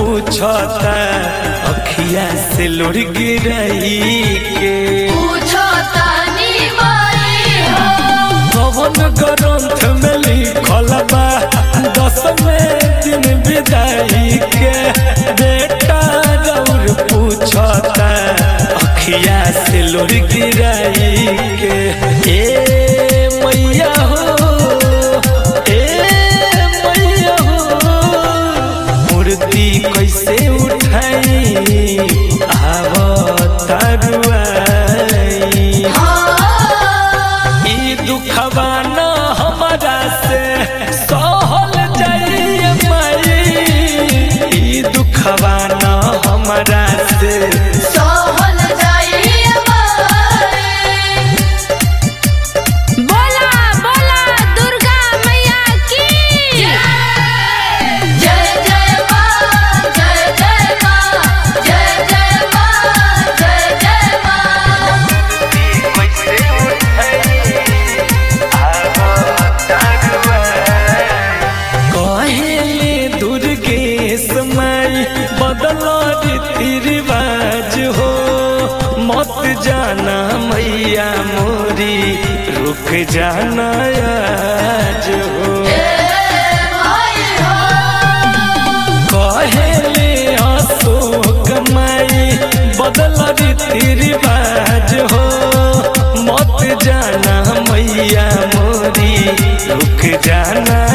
पूछता अखिया से लुढ़ गिरई के पूछो तानी माई हो कवन ग्रंथ में लिखल बा दसवें दिन विदाई के बेटा गौर पूछता अखिया से लुढ़ गिरई के ए मैया हो ए मैया हो मूर्ति कैसे उठाई आवत रुआई ई दुखवा न हमरा से सहल जाइए माई ई दुखवा न हमरा से सोहल जाइए माई बोला बोला दुर्गा मैया की जय जय माँ जय जय माँ जय जय माँ जय जय माँ कहेले दुर्गेश माई बदल रीति रिवाज हो मत जाना मैया मोरी रुक जाना आज हो माई हो कहेले अशोक माई बदल रीति रिवाज हो मत जाना मैया मोरी रुक जाना